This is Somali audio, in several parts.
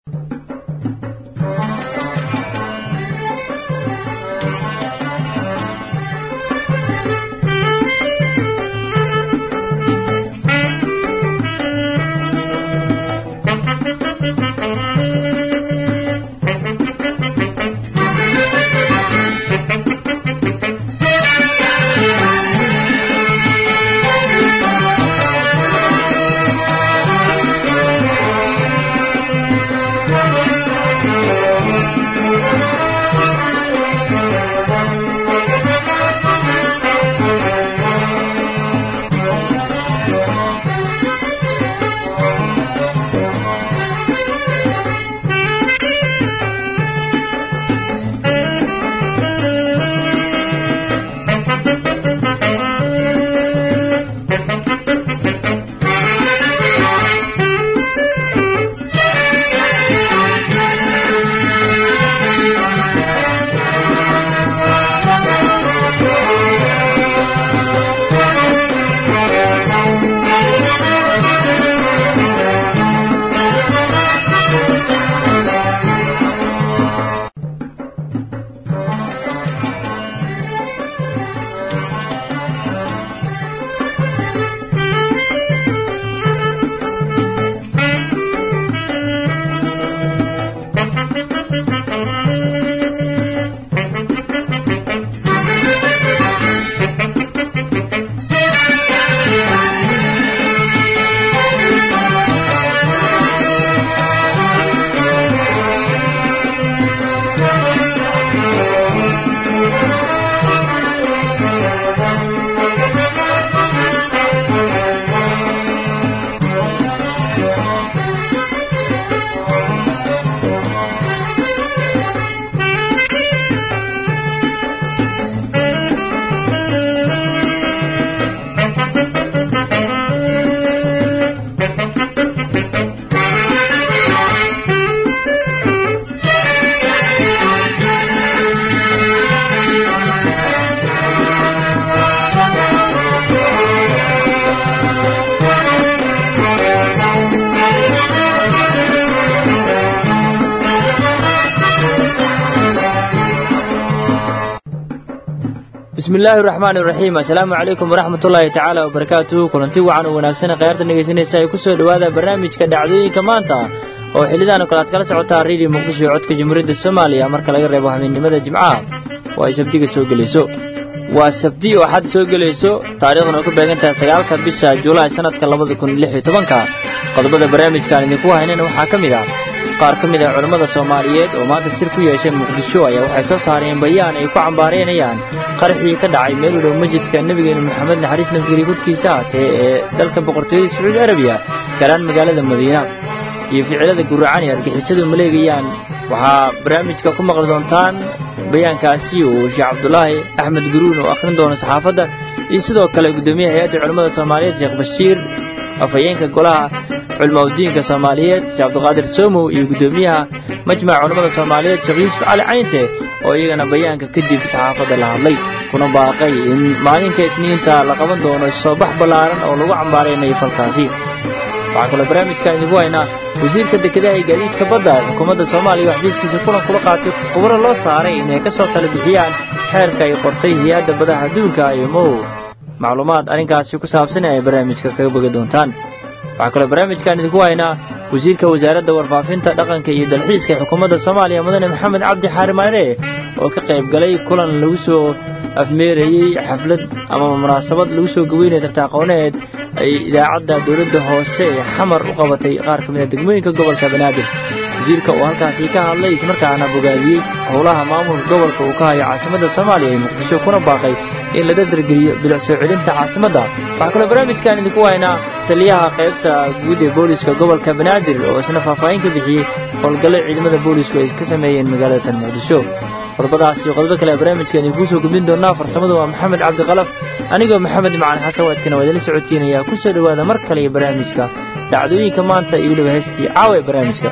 bismi illaahi araxmaan iraxiim assalaamu calaykum waraxmat ullaahi tacaala wabarakaatuhu kulanti wacan oo wanaagsan khayaarta dhegaysanaysa ay ku soo dhowaada barnaamijka dhacdooyinka maanta oo xillidaanu kale aad kala socotaa reediyo muqdisho ee codka jamhuuriyadda soomaaliya marka laga reebo habeennimada jimcaha oo ay sabdiga soo gelayso waa sabdi oo xad soo gelayso taariikhduna ay ku beegan tahay sagaalka bisha julaay sannadka labada kun lix iyo tobanka qodobada barnaamijkaan idinku haynayna waxaa ka mid ah qaar ka mid ah culammada soomaaliyeed oo maanta sir ku yeeshay muqdisho ayaa waxay soo saareen bayaan ay ku cambaaraynayaan qaraxii ka dhacay meel u dhow masjidka nebigeena moxamed naxariis nafgeri korkiisa ahatee ee dalka boqortooyada sacuudi arabiya gaaraan magaalada madiina iyo ficilada guracan ee argixisadu maleegayaan waxaa barnaamijka ku maqli doontaan bayaankaasi uu sheekh cabdulaahi axmed guruun oo akhrin doono saxaafadda iyo sidoo kale guddoomiyaha hay-adda culimmada soomaaliyeed sheekh bashiir afhayeenka golaha culimaudiinka soomaaliyeed sheekh cabdiqaadir soomow iyo guddoomiyaha majmaca culimmada soomaaliyeed sheekh yuusuf cali caynte oo iyagana bayaanka kadib saxaafadda la hadlay kuna baaqay in maalinka isniinta la qaban doono soo bax ballaaran oo lagu cambaaraynayo falkaasi waxaa kaloo barnaamijkaan idinku haynaa wasiirka dekedaha iyo gaadiidka badda ee xukuumadda soomaaliya oo xafiiskiisa kulan kula qaatay khubaro loo saaray inay ka soo tala bixiyaan xeerka ay qortay hay-adda badaha adduunka iyo mow macluumaad arrinkaasi ku saabsan ay barnaamijka kaga bogi doontaan waxaa kaloo barnaamijkaan idinku haynaa wasiirka wasaaradda warfaafinta dhaqanka iyo dalxiiska ee xukuumadda soomaaliya mudane maxamed cabdi xaari maare oo ka qayb galay kulan lagu soo afmeerayey xaflad ama munaasabad lagu soo gaweynaya tartaaqooneed ay idaacadda dowladda hoose ee xamar u qabatay qaar ka mid a degmooyinka gobolka banaadir wasiirka uu halkaasi ka hadlay islamarkaana bogaadiyey howlaha maamulka gobolka uu ka hayo caasimadda soomaaliya ee muqdisho kuna baaqay in la dardargeliyo bilic soo celinta caasimadda waxaa kaloo barnaamijkan idinku haynaa taliyaha qaybta guud ee booliska gobolka banaadir oo isna faahfaahin ka bixiyey howlgallo ciidamada boolisku ay ka sameeyeen magaalada tan muqdisho qodobadaas iyo qodobo kale barnaamijka idinkuu soo gudbin doonaa farsamadu waa maxamed cabdiqalaf anigoo maxamed macalin xasan waadkana waa idinla socodsiinayaa ku soo dhowaada mar kale iyo barnaamijka dhacdooyinka maanta iyo weliba heestii caawa ee barnaamijka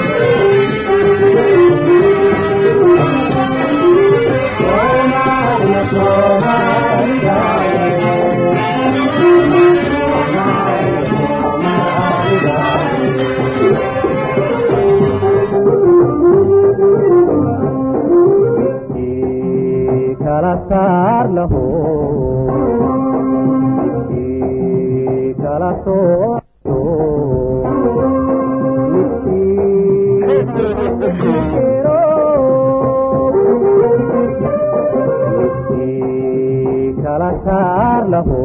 Oh, kala saar laho midkii kala sooco midkii kala saar laho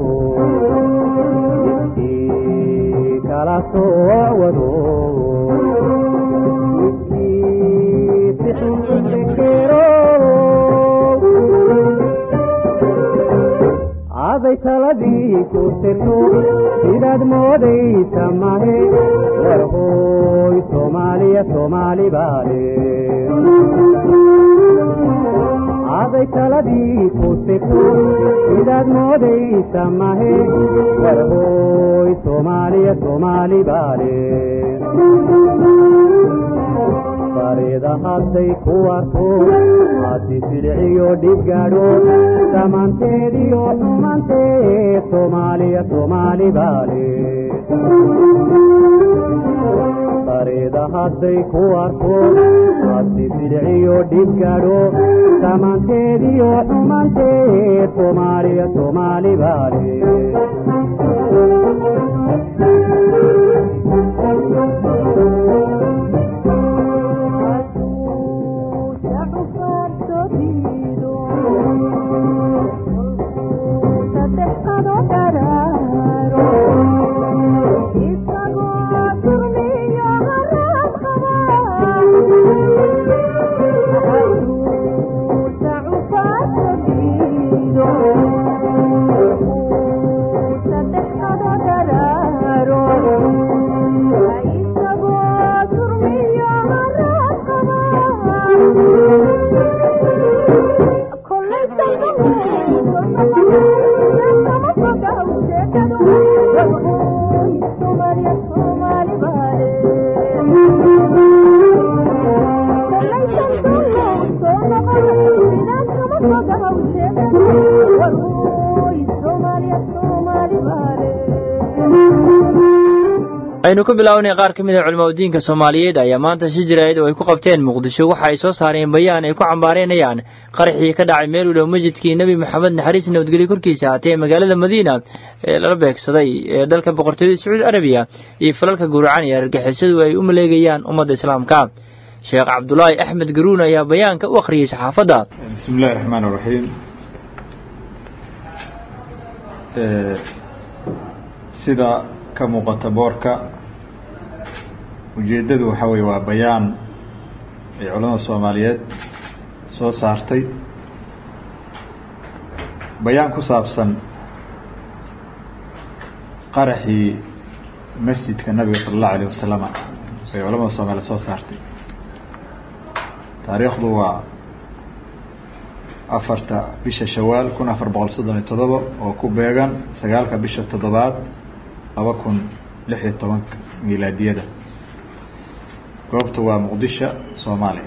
midkii kala soowado midkii sixinsekero aday taladii ku sirto sidaad moodaysa mahe warhooy soomaaliya soomaali baale aday taladii ku sirto sidaad moodaysa mahe warhooy soomaaliya soomaali baale farida hadday ku arko hadi silciyo dhibgaadho dhammaanteediyo xumanteed soomaaliya soomaali baale farida hadday ku arko hadi silciyo dhibgaadho dhammaanteediyo xumanteed soomaaliya soomaali baale aynu ku bilaawnay qaar ka mid a culimaudiinka soomaaliyeed ayaa maanta shi jirayd oo ay ku qabteen muqdisho waxa ay soo saareen bayaan ay ku cambaaraynayaan qaraxii ka dhacay meel u dhow masjidkii nebi maxamed naxariis nabadgelyo korkiisa haatee magaalada madiina ee lala beegsaday ee dalka boqortooyada sacuudi arabiya iyo falalka guracan iyo argagixisadu ay u maleegayaan ummadda islaamka sheekh cabdulaahi axmed garuun ayaa bayaanka u akhriyey saxaafadda bismi illahi raxmaan raxiim sida ka muuqata boorka ujeeddadu waxaa weeye waa bayaan ay culamada soomaaliyeed soo saartay bayaan ku saabsan qaraxii masjidka nabiga sala allahu alayh wasalama ay culamada soomaaliyeed soo saartay taariikhdu waa afarta bisha shawaal kun afar boqol soddon iyo todoba oo ku beegan sagaalka bisha toddobaad laba kun lix iyo tobanka milaadiyada goobtu waa muqdisho soomaaliya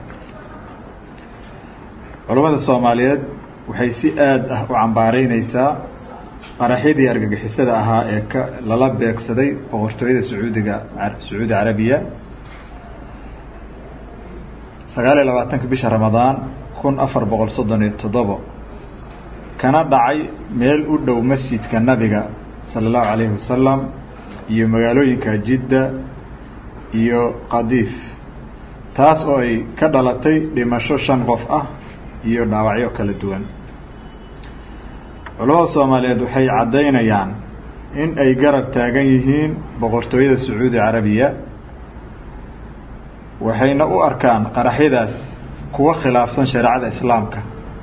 culammada soomaaliyeed waxay si aada ah u cambaareyneysaa qaraxyadii argagixisada ahaa ee ka lala beegsaday boqortooyada sacuudiga sacuudi carabiya sagaal iyo labaatanka bisha ramadaan kun afar boqol soddon iyo toddobo kana dhacay meel u dhow masjidka nabiga sala allahu calayhi wasalam iyo magaalooyinka jidda iyo qadiif taas oo ay ka dhalatay dhimasho shan qof ah iyo dhaawacyo kala duwan culamada soomaaliyeed waxay caddaynayaan in ay garab taagan yihiin boqortooyada sacuudi carabiya waxayna u arkaan qaraxyadaas kuwa khilaafsan shareecada islaamka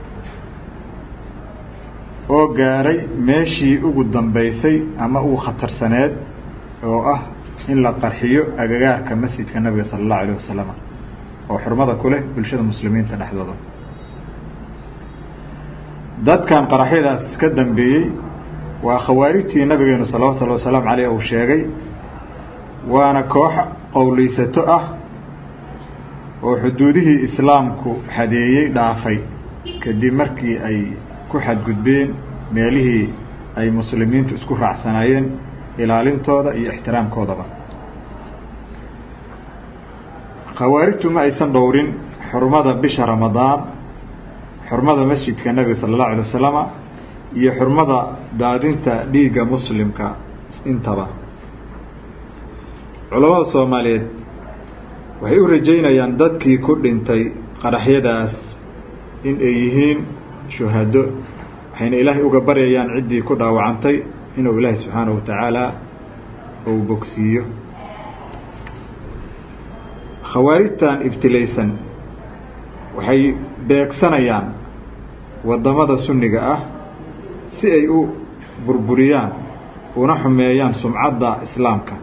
oo gaaray meeshii ugu dambeysay ama ugu khatarsaneed oo ah in la qarxiyo agagaarka masjidka nabiga sala allahu alayh wasalam oo xurmada ku leh bulshada muslimiinta dhexdooda dadkan qaraxyadaas ka dambeeyey waa khawaarijtii nabigeenu salawatu llahi wasalaamu caleyh uu sheegay waana koox qowleysato ah oo xuduudihii islaamku xadeeyey dhaafay kadib markii ay ku xadgudbeen meelihii ay muslimiintu isku raacsanaayeen ilaalintooda iyo ixtiraamkoodaba khawaarijtu ma aysan dhowrin xurmada bisha ramadaan xurmada masjidka nebiga sala allahu alay wasalama iyo xurmada daadinta dhiigga muslimka intaba culamada soomaaliyeed waxay u rajaynayaan dadkii ku dhintay qaraxyadaas in ay yihiin shuhado waxayna ilaahay uga baryayaan ciddii ku dhaawacantay inuu ilaahay subxaanahu wa tacaala uu bogsiiyo khawaarijtan ibtilaysan waxay beegsanayaan waddamada sunniga ah si ay u burburiyaan una xumeeyaan sumcadda islaamka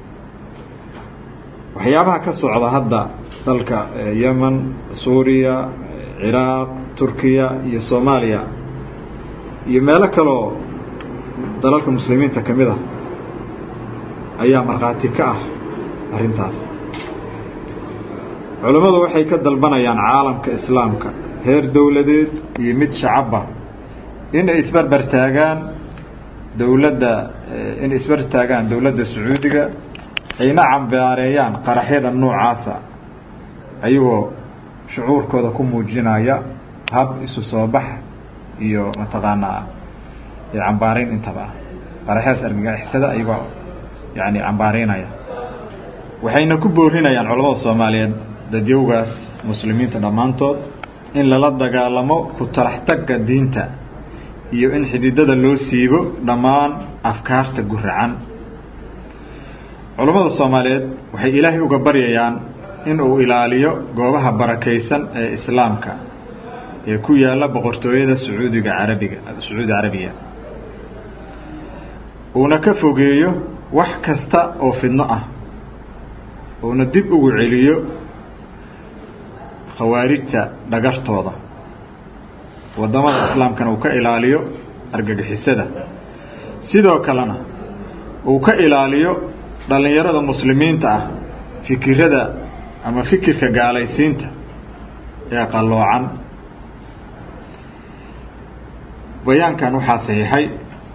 waxyaabaha ka socda hadda dalka yemen suuriya ciraaq turkiya iyo soomaaliya iyo meelo kaleoo dalalka muslimiinta ka mid ah ayaa markhaati ka ah arrintaas culammadu waxay ka dalbanayaan caalamka islaamka heer dowladeed iyo mid shacabba in ay isbarbar taagaan dowladda inay isbarbar taagaan dowladda sacuudiga ayna cambaareeyaan qaraxyada noocaasa ayagoo shucuurkooda ku muujinaya hab isu soo bax iyo mataqaanaa cambaarayn intaba ah qaraxyadaas argagixisada ayagoo yani cambaaraynaya waxayna ku boorinayaan culamada soomaaliyeed dadyowgaas muslimiinta dhammaantood in lala dagaalamo ku talaxtagga diinta iyo in xididada loo siibo dhammaan afkaarta guracan culammada soomaaliyeed waxay ilaahay uga baryayaan in uu ilaaliyo goobaha barakaysan ee islaamka ee ku yaalla boqortooyada sacuudiga carabiga sacuudi carabiya uuna ka fogeeyo wax kasta oo fidno ah uuna dib ugu celiyo khawaarijta dhagartooda waddamada islaamkana uu ka ilaaliyo argagixisada sidoo kalena uu ka ilaaliyo dhallinyarada muslimiinta ah fikirada ama fikirka gaalaysiinta ee qalloocan bayaankan waxaa saxiixay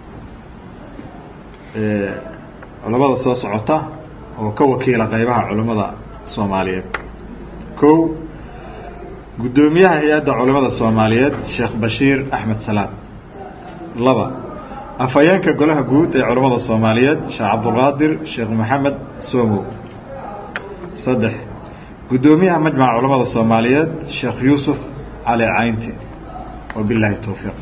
culamada soo socota oo ka wakiila qaybaha culammada soomaaliyeed kow guddoomiyaha hay-adda culamada soomaaliyeed sheekh bashiir axmed salaad laba afhayeenka golaha guud ee culammada soomaaliyeed sheekh cabdulqaadir sheekh maxamed soomow saddex guddoomiyaha majmaca culamada soomaaliyeed sheekh yuusuf cali caynti wabilaahi towfiiq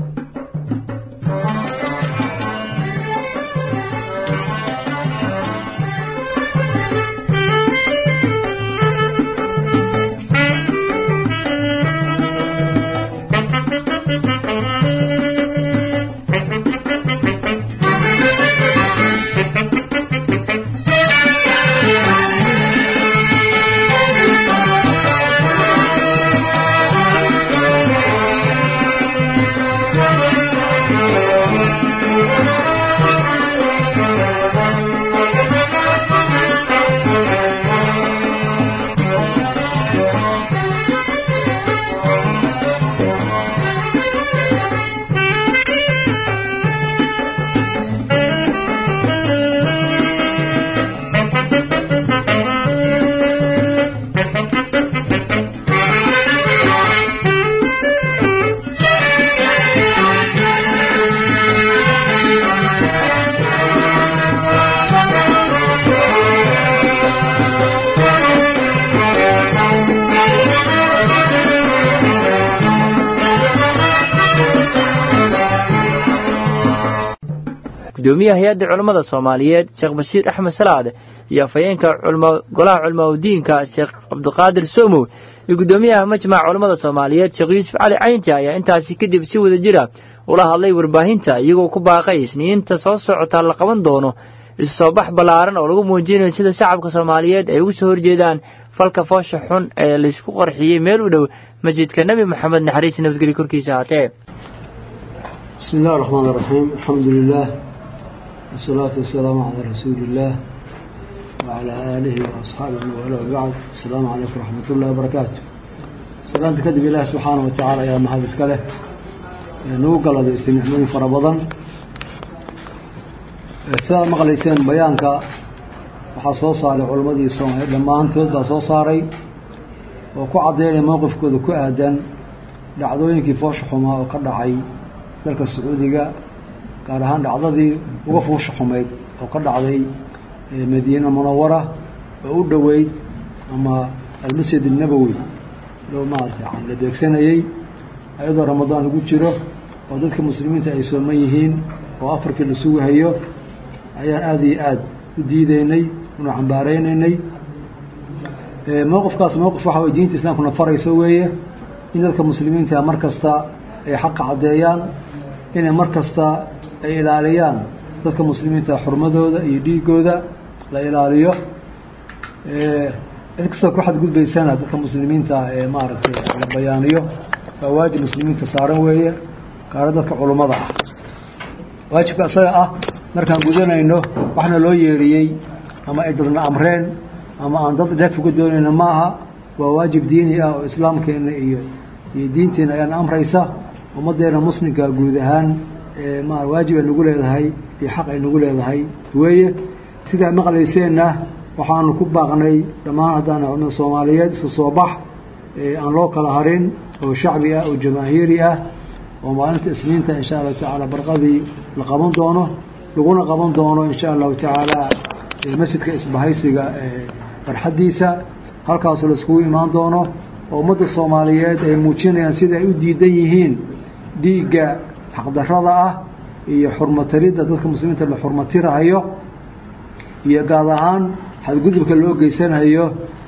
gudoomiyaha hay-adda culammada soomaaliyeed sheekh bashiir axmed salaade iyo afhayeenka golaha culamaudiinka sheekh cabdiqaadir somow iyo gudoomiyaha majmaca culammada soomaaliyeed sheekh yuusuf cali caynti ayaa intaasi kadib si wada jira ula hadlay warbaahinta iyagoo ku baaqay isniinta soo socotaa la qaban doono isu soo bax ballaaran oo lagu muujinayo sida shacabka soomaaliyeed ay ugu soo horjeedaan falka foosha xun ee laysku qarxiyey meel u dhow masjidka nebi moxamed naxariis nabadgelyo korkiisa haatee بسم الله الرحمن الرحيم الحمد لله والصلاة والسلام على رسول الله وعلى آله وأصحابه وعلى بعد السلام عليكم ورحمة الله وبركاته سلام تكذب الله سبحانه وتعالى يا محمد اسكاله نوقل هذا استنعمين فربضا سيدا مقليسين بيانك waxaa soo saaray culammadii soomaaliyeed dhammaantood baa soo saaray oo ku caddaynaya mowqifkooda ku aadan dhacdooyinkii foosha xumaa oo ka dhacay dalka sacuudiga gaar ahaan dhacdadii uga foosha xumayd oo ka dhacday madiina munawara oo u dhoweyd ama almasjid الnabowi loo maarata la beegsanayey ayadoo ramadaan lagu jiro oo dadka muslimiinta ay sooman yihiin oo afarkii la sugahayo ayaan aada iyo aada u diideynay una cambaareyneynay mowqifkaas mowqif waxa way diinta islaamkuna farayso weeye in dadka muslimiinta mar kasta ay xaqa caddeeyaan inay mar kasta ay ilaaliyaan dadka muslimiinta xurmadooda iyo dhiigooda la ilaaliyo cid kastoo ku xadgudbaysana dadka muslimiinta ee maaragtay la bayaaniyo waa waajib muslimiinta saaran weeye gaaro dadka culummada ah waajibka isaga ah markaan gudanayno waxna loo yeeriyey ama ay dadna amreen ama aan dad dheef uga doonayna ma aha waa waajib diini ah oo islaamkeenna iyo iyo diinteenna ayaana amraysa ummaddeena muslimka guud ahaan ma waajib ay nagu leedahay iyo xaq ay nagu leedahay weeye sidaa maqlayseenna waxaanu ku baaqnay dhammaan haddaan culimada soomaaliyeed isku soo bax aan loo kala harin oo shacbi ah oo jamaahiiri ah oo maalinta isniinta insha allahu tacaala barqadii la qaban doono laguna qaban doono insha allahu tacaala masjidka isbahaysiga barxaddiisa halkaasoo laiskugu imaan doono oo ummadda soomaaliyeed ay muujinayaan sida ay u diidan yihiin dhiigga xaqdarrada ah iyo xurmataridda dadka muslimiinta la xurmatirahayo iyo gaad ahaan xadgudubka loo geysanayo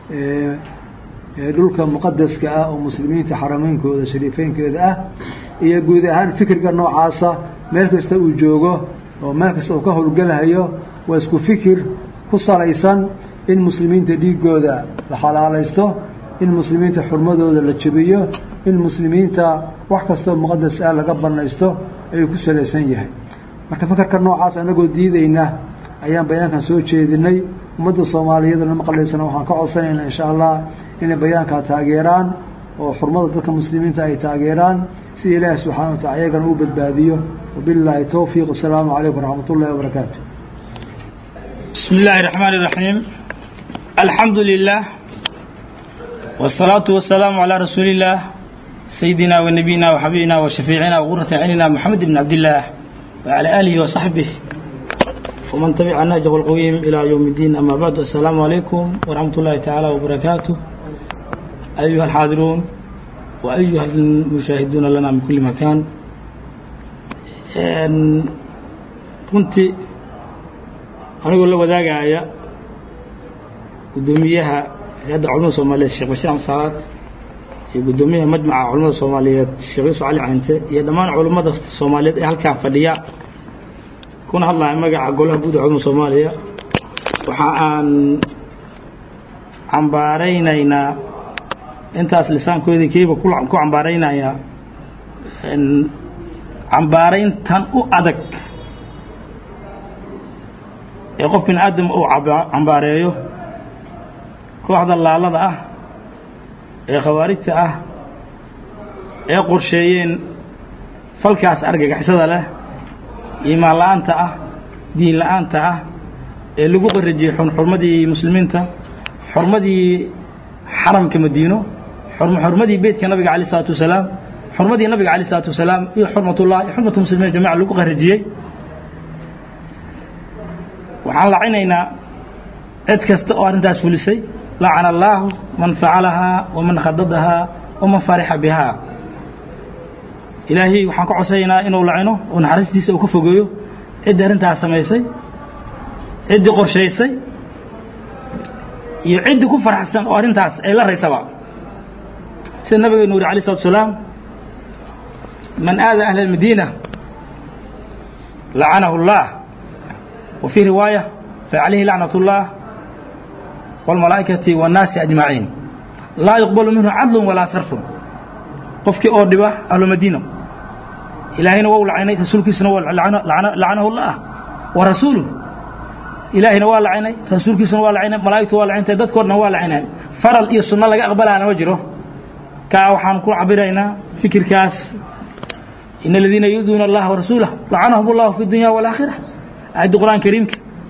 dhulka muqadaska ah oo muslimiinta xarameynkooda shariifeynkeeda ah iyo guud ahaan fikirka noocaasa meel kasta uu joogo oo meel kasta uu ka howlgelahayo waa isku fikir ku salaysan in muslimiinta dhiigooda la xalaalaysto in muslimiinta xurmadooda la jebiyo in muslimiinta wax kastoo muqadas ah laga banaysto ayuu ku salaysan yahay marka fikirka noocaas anagoo diidayna ayaan bayaankan soo jeedinay ummadda soomaaliyeedna maqlaysana waxaan ka codsanaynaa insha allah inay bayaankaa taageeraan oo xurmada dadka muslimiinta ay taageeraan si ilaahi subxana watacala iyagana uu badbaadiyo wabilaahi towfiiq wasalaamu calaykum waraxmat ullahi wabarakaatu بسم الله الرحمن الرحيم الحمد لله والصلاة والسلام على رسول الله سيدنا ونبينا وحبيبنا وشفيعنا وغرة عيننا محمد بن عبد الله وعلى آله وصحبه ومن تبع نهجه القويم إلى يوم الدين أما بعد السلام عليكم ورحمة الله تعالى وبركاته أيها الحاضرون وأيها المشاهدون لنا من كل مكان كنت anigoo la wadaagaya guddoomiyaha hay-adda culamada soomaaliyeed sheekh bashiir amsaalaad iyo guddoomiyaha majmaca culamada soomaaliyeed sheekh yuusuf cali cante iyo dhammaan culammada soomaaliyeed ee halkaa fadhiya kuna hadlaya magaca golaha guud ee culamada soomaaliya waxa aan cambaaraynaynaa intaas lisaankoodii keliba ku cambaaraynayaa cambaarayntan u adag ee qof bin aadam uu cambaareeyo kooxda laalada ah ee khawaarijta ah ee qorsheeyeen falkaas argagixisada leh iimaan la'aanta ah diin la'aanta ah ee lagu qarajiyey xurmadii muslimiinta xurmadii xaramka madiino xurmadii beytka nabiga alay isalaatu wasalaam xurmadii nabiga alay isalaatu wasalaam iyo xurmatullah iyo xurmatu muslimiin jamaca lagu qarajiyey waxaan lacinaynaa cid kasta oo arrintaas fulisay lacana allaahu man facalahaa waman khadadahaa waman farixa bihaa ilaahay waxaan ka codsanaynaa inuu lacino oo naxariistiisa uu ka fogeeyo ciddii arrintaas samaysay ciddii qorshaysay iyo ciddii ku farxsan oo arrintaas ay la raysaba sida nabigeenu uri alay slatu salaam man aada ahla almadiina lacanahu اllah وفي رواية فعليه لعنة الله والملائكة والناس أجمعين لا يقبل منه عدل ولا صرف قفك أوردبة أهل المدينة إلهينا وهو لعنى رسولك سنوى لعنه الله ورسوله إلهينا وهو لعنى رسولك سنوى لعنى ملائكة وهو لعنى تدكرنا وهو لعنى فرل إيه السنة لك أقبلها أنا وجره كاوحان كو عبرينا فكر كاس إن الذين يؤذون الله ورسوله لعنهم الله في الدنيا والآخرة آيات القرآن الكريم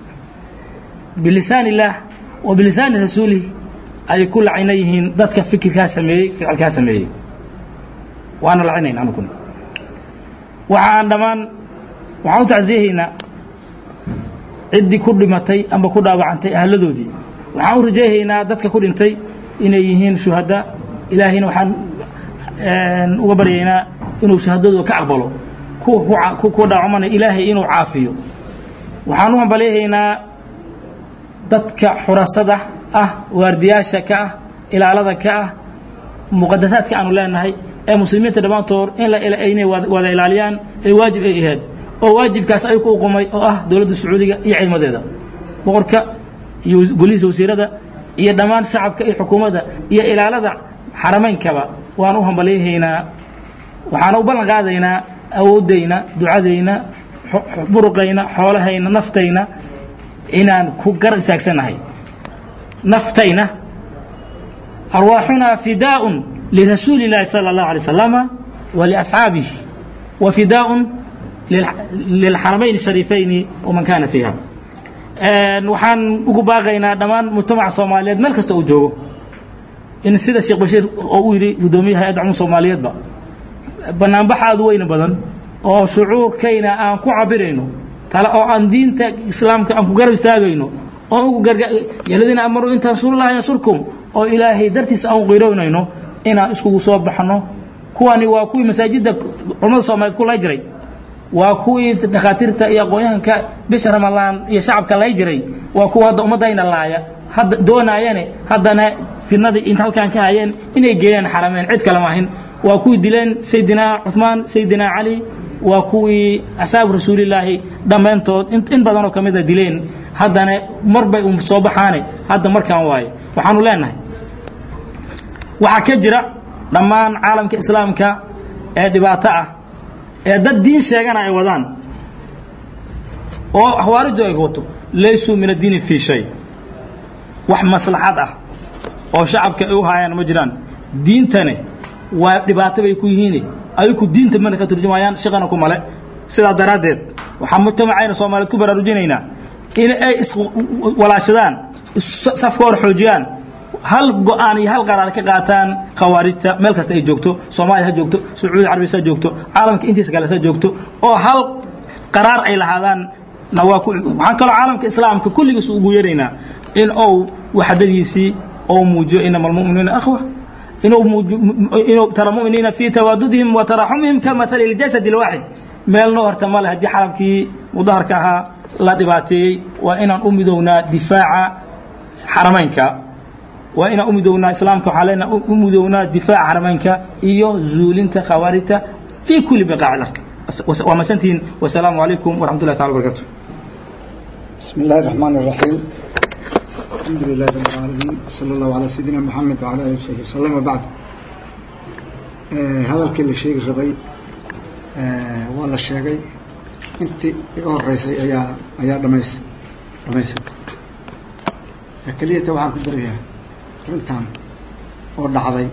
بلسان الله وبلسان رسوله أي كل عينيهن ذاتك فكر كاسمي فعل كاسمي waana lacinayn anuguna waxa aan dhammaan waxaan u tacsiyahaynaa ciddii ku dhimatay amba ku dhaawacantay ahladoodii waxaan u rajayhaynaa dadka ku dhintay inay yihiin shuhada ilaahayna waxaan uga baryaynaa inuu shahadadooda ka aqbalo kuwa kuwa dhaawacmana ilaahay inuu caafiyo waxaan u hambalyahaynaa dadka xurasada ah waardiyaasha ka ah ilaalada ka ah muqadasaadka aanu leenahay ee muslimiinta dhammaantood in inay wada ilaaliyaan ee waajib ay ahayd oo waajibkaas ay ku uqumay oo ah dowladda sacuudiga iyo ciidamadeeda boqorka iyo golihiisa wasiirada iyo dhammaan shacabka iyo xukuumadda iyo ilaalada xaramaynkaba waan u hambalyahaynaa waxaana u ballan qaadaynaa awooddayna ducadayna buruqayna xoolahayna naftayna inaan ku gar istaagsannahay naftayna arwaaxunaa fidaaءun lirasuuli اllaahi salى اllahu alay wasalama waliasxaabih wa fidaaءun lilxaramayn الshariifayni waman kana fiiha waxaan ugu baaqaynaa dhammaan mujtamaca soomaaliyeed meel kasta uu joogo in sida sheekh bashiir oo u yidhi guddoomiyaha hay-adda cumum soomaaliyeedba banaanbax aada u weyna badan oo shucuurkayna aan ku cabirayno tale oo aan diinta islaamka aan ku garab istaagayno oo ugu gargaladiina amaru in tansurullaha yansurkum oo ilaahay dartiisa aan qirownayno inaan iskugu soo baxno kuwani waa kuwii masaajidda culamada soomaaliyeed ku lay jiray waa kuwii dhakhaatiirta iyo aqoon-yahanka bisha ramadaan iyo shacabka lay jiray waa kuwa hadda ummaddayna laaya hadda doonaayane haddana fidnadii inta halkaan ka hayeen inay geeyaan xarameen cid kale maahin waa kuwii dileen sayidina cuثmaan sayidina cali waa kuwii asxaabu rasuulillaahi dhammaantood in badanoo ka mida dileen haddana marbay u soo baxaane hadda markaan waaye waxaanu leenahay waxaa ka jira dhammaan caalamka islaamka ee dhibaato ah ee dad diin sheegana ay wadaan oo xawaarijdu ay wato laysuu min addiini fii shay wax maslaxad ah oo shacabka ay u haayaan ma jiraan diintane waa dhibaato bay ku yihiin ayaku diinta mana ka turjumayaan shaqana ku male sidaa daraaddeed waxaan mujtamacayna soomaaliyeed ku baraarujinaynaa in ay iswalaashadaan safka hor xoojiyaan hal go-aan iyo hal qaraar ka qaataan khawaarijta meel kasta ay joogto soomaaliya ha joogto sacuudi carabiya ha joogto caalamka intiisa kale ha joogto oo hal qaraar ay lahaadaan na waa waxaan kaloo caalamka islaamka kulligiis ugu yeeraynaa in ou waxdadiisii oo muujiyo inama almu'minuuna akhwa inuu tara muminiina fii tawaadudihim wa taraxumihim ka maali اljasad اlwaaxid meelnoo horta male haddii xalabkii mudaharka ahaa la dhibaateeyey waa inaan u midownaa difaaca xaramaynka waa inaan u midownaa islaamka waxaa leenaha u midownaa difaaca xaramaynka iyo zuulinta khawaarijta fii kuli biqaac lark waa masantihiin wasalaamu calaykum waraxmat ullahi taala barakaatu بسم الله الرحمن الرحيم الحمد لله رب العالمين صلى الله على سيدنا محمد وعلى آله وصحبه وسلم وبعد hadalkii la sheegi rabay waa la sheegay intii iga horeysay ayaa ayaa dhamays dhamaysay keliyata waxaan ku darayaa arrintan oo dhacday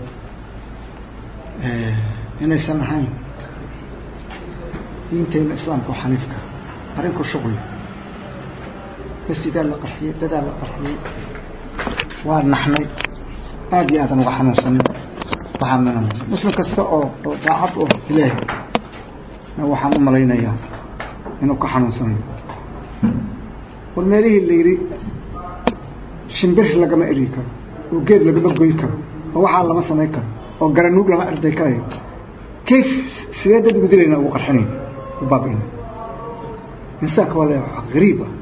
inaysan ahayn diinteena islaamka oo xaniifka arrinku shuqli masjidaa la qarxiyey dadaa la qarxiyey waa naxnay aada iyo aadan uga xanuunsanin waxaan mina muslim kasta oo oo daacad oo ilaahay na waxaan u malaynayaa inuu ka xanuunsanayo war meelihii la yidhi shimbir lagama eri karo oo geed lagama goy karo oo waxaa lama samayn karo oo garanuug lama erday karayo kayf sidee dad ugu dilayna ugu qarxinayna u baabi'ina insaanka waa le gariib ah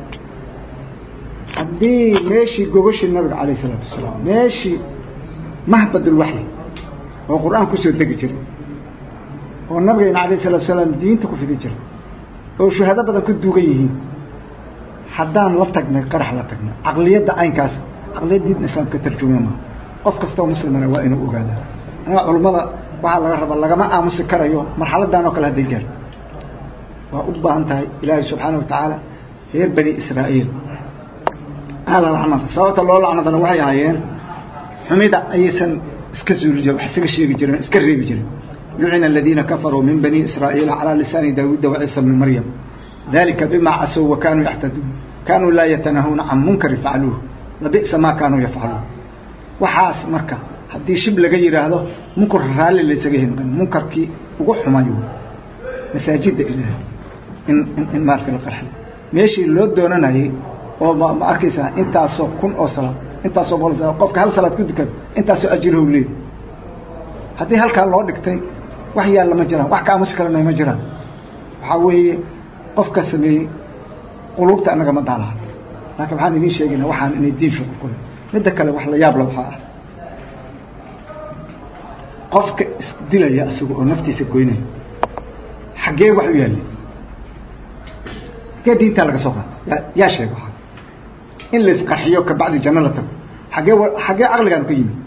haddii meeshii gogashii nabiga calayh isalaatu wasalaam meeshii mahbadulwaxyi oo qur-aan kusoo degi jiray oo nabigayna calayh isalatu wasalaam diinta ku fidi jiray oo shuhado badan ku duugan yihiin haddaan la tagnay qarax la tagnay caqliyadda caynkaas caqliyad diinta islaamka ka tarjumaya maaha qof kastoo muslimana waa inuu ogaadaa aniga culummada waxaa laga rabaa lagama aamusi karayo marxaladdan oo kale hadday gaarto waa u baahan tahay ilaahay subxaana wa tacaala reer bani israa'iil ahla lacnada sababta loo lacnadana waxay ahaayeen xumida ayaysan iska suuli jirin wax isaga sheegi jirin iska reebi jirin lucina aladiina kafaruu min bani israa'iila calaa lisaani daawuuda waciisa bni maryam dalika bima casow wa kaanuu yaxtaduun kaanuu laa yatanahuuna can munkari facluuh labi'sa maa kaanuu yafcaluun waxaas marka haddii shib laga yidhaahdo munkar raalli laysaga hinqin munkarkii ugu xumayo masaajidda ilaah in in in maarata la qarxiyo meeshii loo doonanayay oo ma ma arkaysaa intaasoo kun oo salaad intaasoo boqol salaad qofka hal salaad ku dukada intaasoo ajirhow leedi haddii halkaa loo dhigtay wax yaalla ma jiraan wax kaamusi kalena ma jiraan waxaa weeye qofka sameeyey quluubta annaga ma daalaha laakiin waxaan idiin sheegaynaa waxaan inay diin shuqul ku leh midda kale wax la yaab la waxaa ah qofka isdilaya isaga oo naftiisa goynaya xaggee wax u yaallay xaggee diintaa laga soo qaata yaa yaa sheega waxaa in la isqarxiyo kabacdi janno la tago xaggee wa xaggee caqligaan ka yimid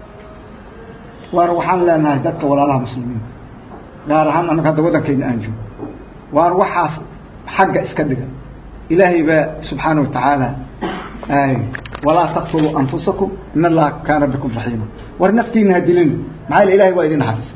waana waxaan leenahay dadka walaalaha muslimiinta gaar ahaan annaga hadda waddankayna aan joogo waan waxaas xagga iska dhiga ilaahay baa subxaana wa tacaala walaa taqtuluu anfusakum in allaha kaana bikum raxiima war naftiina ha dilina maxaa yele ilahay waa idin naxariisa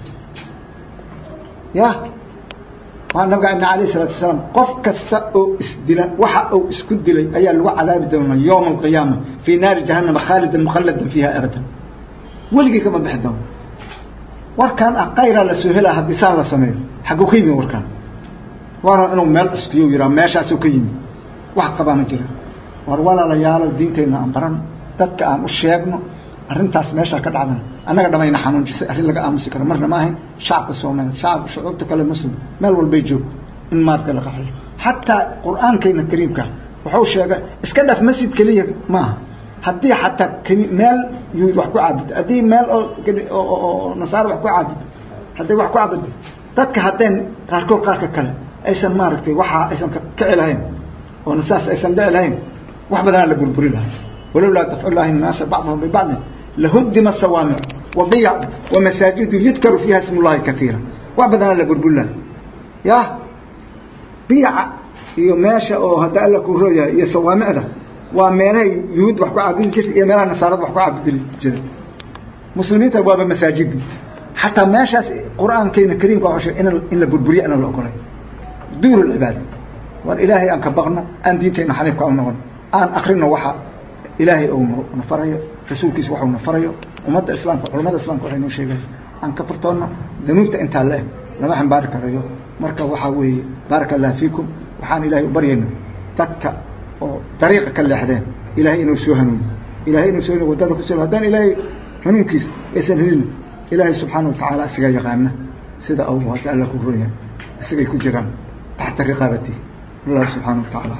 ya waa nabiga ibn alayh isalaatu wasalaam qof kasta oo isdila waxa uu isku dilay ayaa lagu cadaabi doonaa yowma alqiyaama fii naari jahannama khaalidan mukhalladan fiiha abadan weligii kama bixi doono warkaan ah kayraa la soo helaa haddii saan la sameeyo xagguu ka yimid warkaan waana inuu meel cuskiyo yihaa meeshaasuu ka yimid wax qabaa ma jira war walaalayaalo diinteenna aan baran dadka aan u sheegno arrintaas meeshaa ka dhacdana annaga dhamayna xanuunjisay arrin laga aamusi karo marna ma ahayn shacabka soomaaliya shacab shucuubta kale muslim meel walbay joogto in maarata la qaxiyo xataa qur-aankayna kariimka wuxuu sheegay iska dhaf masjid keliya maaha haddii xataa keli meel yuhuud wax ku caabudo haddii meel oo nasaaro wax ku caabudo hadday wax ku caabudo dadka haddeen qaarkood qaarka kale aysan maaragtay waxaa aysan kici lahayn oo nasaas aysan dhici lahayn wax badanaa la burburi lahay walowlaa dafcu llahi الnaasa bacdahum bibacdin lahudima sawaamic wabiyac wamasaajidu yudkaru fiiha ism اllahi kaiira wax badanaa la burburi lahay ya biyaca iyo meesha oo hadda alla kuu rooyahay iyo sawaamicda waa meelahay yuhuud wax ku caabudi jirta iyo meelaha nasaarada wax ku caabudi jiray muslimiinta waaba masaajidii xataa meeshaas qur-aankeena kariimka waa sheeg in la burburiyo ana la ogolay duur lcibaada war ilaahay aan ka baqno aan diintayna xaniifka u noqon aan akrino waxa ilaahay ou na farayo rasuulkiisa waxuu na farayo ummadda islaamka culamada islamka waxay noo sheegayan aan ka furtoonno danuubta intaa la eg lama xambaari karayo marka waxaa weeye baaraka allah fiikum waxaan ilaahay u baryayna dadka oo dariiqa ka leexdeen ilaahay inuu soo hanuuniyo ilahay inuu soo hanuuniyo waddada ku soo haddaan ilaahay hanuunkiisa aysan helin ilaahay subxaana watacaala isagaa yaqaana sida uu hadda alla ku roon yahay isagay ku jiraan taxta riqaabati allah subxaana wa tacaala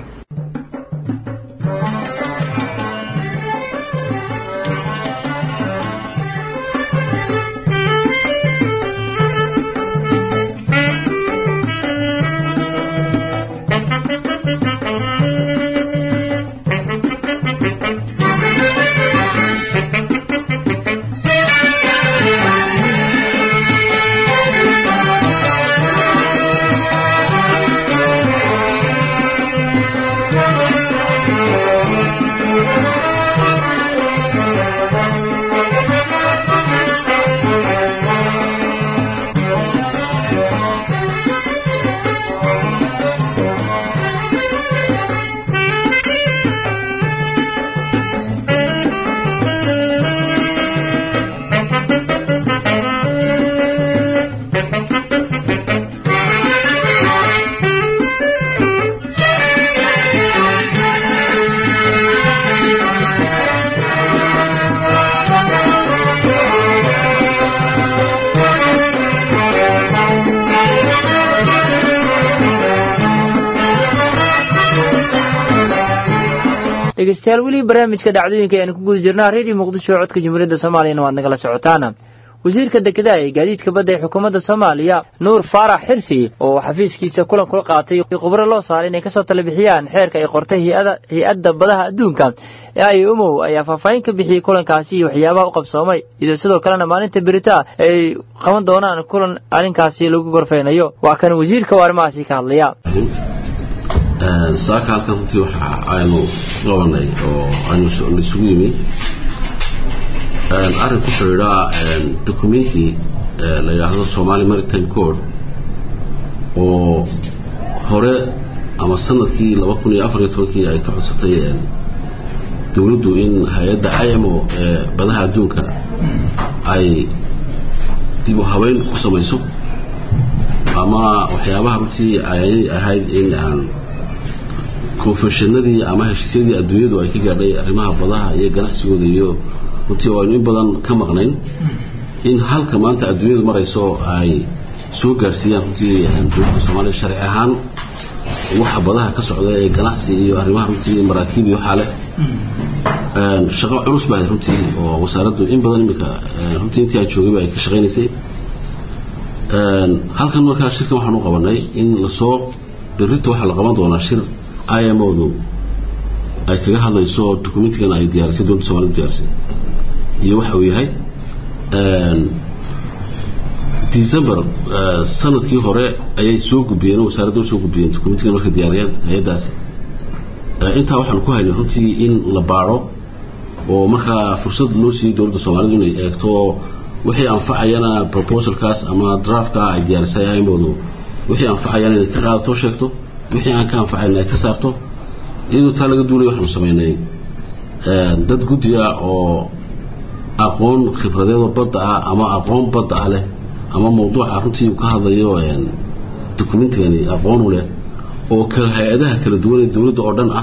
dhegeystayaal weli barnaamijka dhacdooyinka aynu ku guda jirnaa redio muqdisho codka jamhuuriyadda soomaaliyana waad nagala socotaana wasiirka dekedaha ee gaadiidka badda ee xukuumadda soomaaliya nuur faarax xirsi oo xafiiskiisa kulan kula qaatay khubro loo saaray inay kasoo tala bixiyaan xeerka ay qortay hay-adda badaha adduunka ee ay umow ayaa faahfaahin ka bixiyey kulankaasi iyo waxyaabaha u qabsoomay iyadoo sidoo kalena maalinta berita ay qaban doonaan kulan arrinkaasi lagu gorfeynayo waa kan wasiirka oo arrimahaasi ka hadlaya saaka halkan runtii waxa aynu qabanay oo aynu isugu yimi arrin ku xidhiidha documenti la yidhaahdo somali maritime code oo hore ama sanadkii laba kun iyo afar iyo tobankii ay ka codsatay dowladdu in hay-adda imo ee badaha adduunka ay dib u habeyn ku samayso ama waxyaabaha runtii ay ahayd in aan konfeshannadii ama heshiisyadii adduunyadu ay ka gaadhay arrimaha badaha iyo ganacsigooda iyo runtii oo aynu in badan ka maqnayn in halka maanta adduunyadu marayso ay soo gaadhsiiyaan runtii dowladda soomaaliya sharci ahaan waxa badaha ka socda ee ganacsi iyo arrimaha runtii maraakiib iyo waxaa leh shaqo culus baa runtii oo wasaaraddu in badan imika runtii intii aan joogayba ay ka shaqaynaysay halkan markaa shirkan waxaan u qabanay in lasoo berrito waxaa la qaban doonaa shir i m o du ay kaga hadlayso documentigan ay diyaarisay dowladda somalida diyaarisay iyo waxa uu yahay december sanadkii hore ayay soo gudbiyeen wasaaradda soo gudbiyeen documentigan markay diyaariyeen hay-addaasi intaa waxaan ku haynay runtii in la baadho oo markaa fursad loo siiyey dowladda soomaalida inay eegto wixii anfacayana proposalkaas ama draftka ay diyaarisay imoodu wixii anfacayana inay ka qaadato sheegto wixii aan ka anfacayna ay ka saarto iyadoo taa laga duulay waxaanu samaynay dad guddiga oo aqoon khibradeedoo badda ah ama aqoon badda ah leh ama mawduuca runtii uu ka hadlayo documentigani aqoon u leh oo kala hay-adaha kala duwan ee dowladda oo dhan ah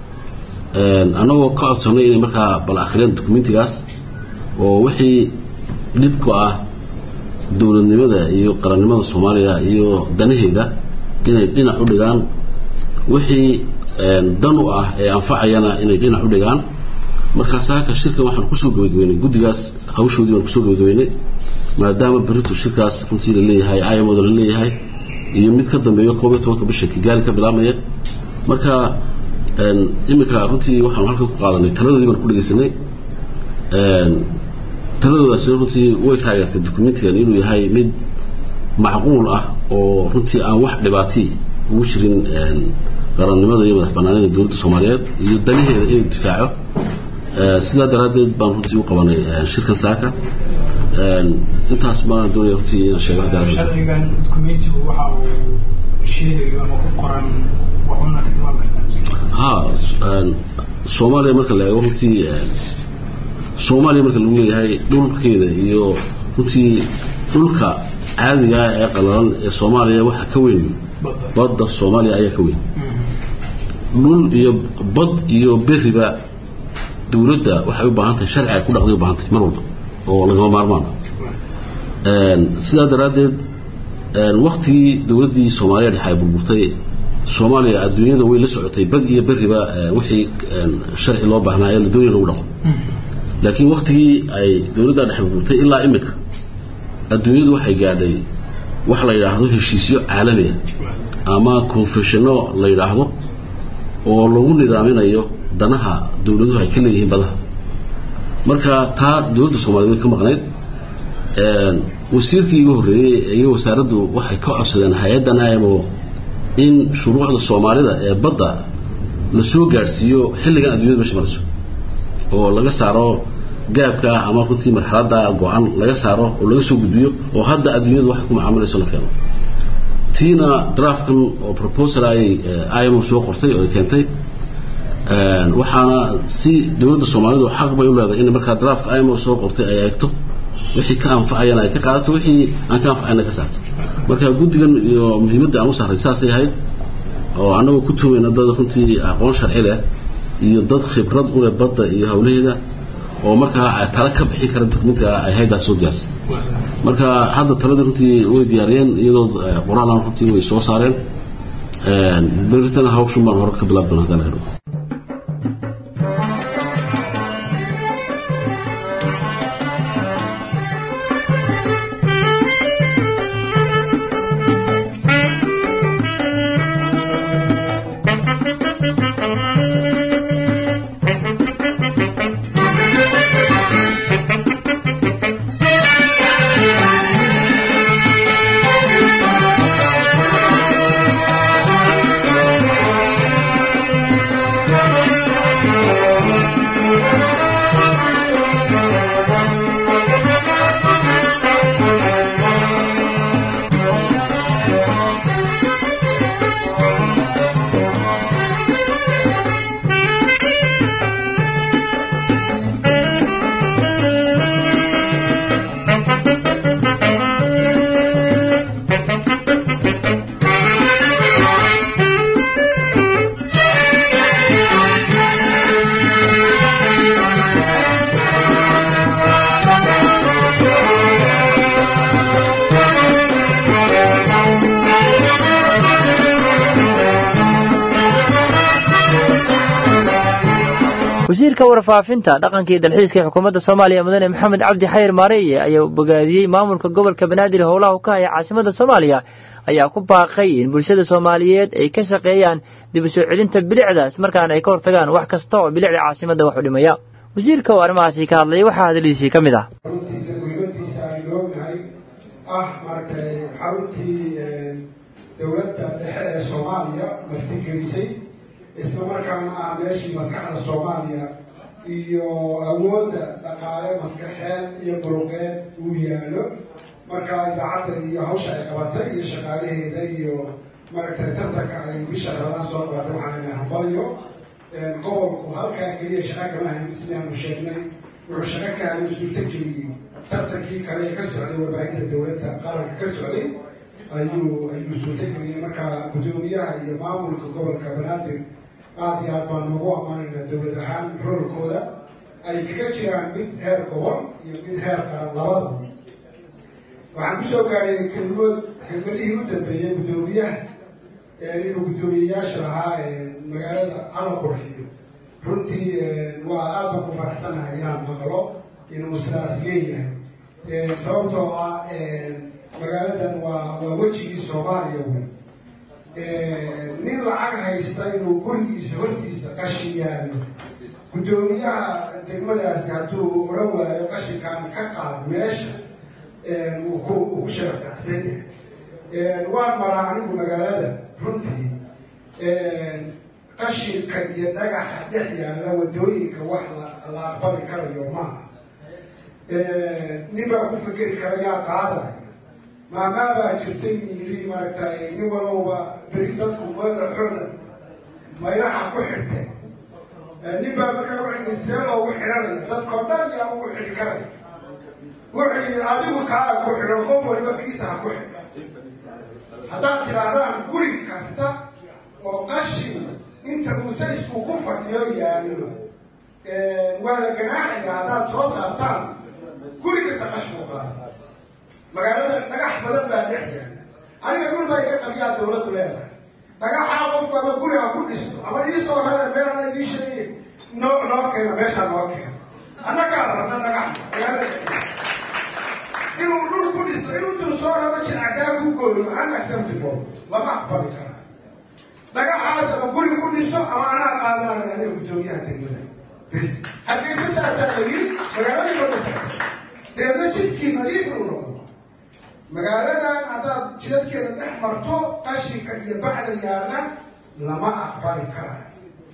annagoo ka codsanay inay markaa bal akhriyaan documentigaas oo wixii dhibku ah dowladnimada iyo qarannimada soomaaliya iyo danaheeda inay dhinac u dhigaan wixii dan u ah ee anfacayana inay dhinac u dhigaan markaas halka shirkan waxaan kusoo gabagabeynay guddigaas hawshoodii baan kusoo gabagabeynay maadaama berito shirkaas runtii la leeyahay ayamoda la leeyahay iyo mid ka dambeeyo koob iyo tobanka bisha kigaali ka bilaabmaya marka iminka runtii waxaanu halkan ku qaadanay taladoodii baan ku dhegeysanay taladoodaasina runtii way taageertay documentigan inuu yahay mid macquul ah oo runtii aan wax dhibaati ugu jirin qarannimada iyo madax banaanida dowladda soomaaliyeed iyo danaheeda inuu difaaco sidaa daraaddeed baan runtii u qabanay shirkan saaka intaas baan doonaya runtii inaan sheego sharcigan documentigu waxa uu sheegayo ama ku qoran waxuna ka tilmaami kartaa ha soomaaliya marka la eego runtii soomaaliya marka lagu leeyahay dhulkeeda iyo runtii dhulka caadiga ee qalalan ee soomaaliya waxa ka weyn badda soomaaliya ayaa ka weyn dhul iyo bad iyo beriba dowladda waxay u baahan tahay sharci ay ku dhaqday u baahan tahay mar walba oo lagama maarmaan sidaa daraaddeed waktigii dowladdii soomaaliya dhexe ay burburtay soomaaliya adduunyada way la socotay bad iyo beriba wixii sharci loo baahnaa ee la doonaya lagu dhaqo laakiin waktigii ay dowladda dhexe burburtay ilaa imika adduunyadu waxay gaadhay wax la yidhaahdo heshiisyo caalami ah ama confessiono la yidhaahdo oo lagu nidaaminayo danaha dowladuhu ay ka leeyihiin badaha marka taa dowladda soomaliya way ka maqnayd wasiirkii iga horreeyey iyo wasaaraddu waxay ka codsadeen hay-addan imo in shuruucda soomaalida ee badda la soo gaadhsiiyo xilligan adduunyada meesha marayso oo laga saaro gaabka ama runtii marxaladda go-an laga saaro oo laga soo gudbiyo oo hadda adduunyadu waxay ku macaamilayso la keeno tiina draftkan oo proposal ay imo soo qortay oo ay keentay waxaana si dowladda soomaalidu xaq bay u leedahay in markaa draftka imo soo qortay ay eegto wixii ka anfacayana ay ka qaadato wixii aan ka anfacayna ka saarto marka guddigan iyo muhiimadda aan u saaray saasay ahayd oo annagoo ku tumayna dad runtii aqoon sharci leh iyo dad khibrad u leh badda iyo hawlaheeda oo markaa tala ka bixin kara dokumentiga ay haydaas soo diyaarsay marka hadda taladii runtii way diyaariyeen iyadoo qoraalan runtii way soo saareen beritana hawshun baan hore ka bilaab doona hadda la helo wasiirka warfaafinta dhaqanka iyo dalxiiska ee xukuumadda soomaaliya mudane maxamed cabdi xayir maareeye ayaa bogaadiyey maamulka gobolka banaadir howlaha u ka haya caasimada soomaaliya ayaa ku baaqay in bulshada soomaaliyeed ay ka shaqeeyaan dib u soo celinta bilicdaas markaana ay ka hortagaan wax kasta oo bilicda caasimadda wax u dhimaya wasiirka oo arrimahaasi ka hadlayay waxaa hadalhiisii ka mid ah runtiisa muhiimadiisa aynu ognahay ah maaragtay xaruntii dowladda dhexe ee soomaaliya martigelisay isla markaana ah meeshii maskaxda soomaaliya iyo awoodda dhaqaale maskaxeed iyo muruqeed uu yaalo marka idaacadda iyo hawsha ay qabatay iyo shaqaalaheeda iyo maaragtay tartanka ay bisha rabadaan soo qabatay waxaan ina hambalyo gobolku halkaa keliya shaqa kama hayn sidaanu sheegnay wuxuu shaqo ka hayo suurtageliyey tartankii kale ee ka socday warbaahinta dowladda qaranka ka socday ayuu ayuu suurtageliyey marka guddoomiyaha iyo maamulka gobolka banaadir aada iyo aad baan ugu ammaanaynaa dowlad ahaan roolkooda ay kaga jiraan mid heer gobol iyo mid heer qaran labada waxaan kusoo gaadhay kelmood kelmadihii u dambeeyey guddoomiyaha inuu guddoomiyeyaasha lahaa magaalada ala qurxiyo runtii waa aad baan ku faraxsanahay inaan maqlo inuu sidaas leeyahay sababtoo ah magaaladan waa waa wejigii soomaaliya wey nin lacag haysta inuu gurigiisa hortiisa qashin yaalo guddoomiyaha degmadaasi hadduu odhan waayo qashinkan ka qaad meesha uu ku ugu sharafkacsan yahay waan maraa anigu magaalada runtii qashinka iyo dhagaxa dhex yaalla wadooyinka wax la aqbali karayo maaha nin baa ku fikeri kara yaa qaadaya maamaa baa jirtay yiri maaragtay nin walowba beri dadku madaxooda mayraha ku xirtay nin baa markaa wuxuu see loogu xidhanaya dadkao dhan yaa ugu xidhi karaya wuxuu yidhi adigu kaa ku xidho qof waliba kiisa ha ku xidho haddaad tidhaahdaan guri kasta oo qashin inta musaysku ku fadhiyo yaalo waa la ganaaxaya haddaad soo saartaan guri kasta qashinku qaada magaalada dhagax badan baa dhex yaala aniga dhul baa iga qabiyaa dawladdu leedahay dhagaxaa qofku ama guri ha ku dhisto ama iisoo rara meelana idii sheegay noo noo keena meeshaa noo keena annagaa rabna dhagax magaalada inuu dhul ku dhisto inuu tuu soo rabo jilcadaa ku gooyo unacceptable lama aqbali kara dhagaxaas ama guri ku dhiso ama anaa qaadanaya aniga guddoomiyaha degmada bes hargeysa saasaa la yiri magaalooyinka dhulkaas deedna jidkii nadiif uu noqdo magaaladan haddaad jidadkeeda dhex marto qashinka iyo bacda yaalla lama aqbali karayo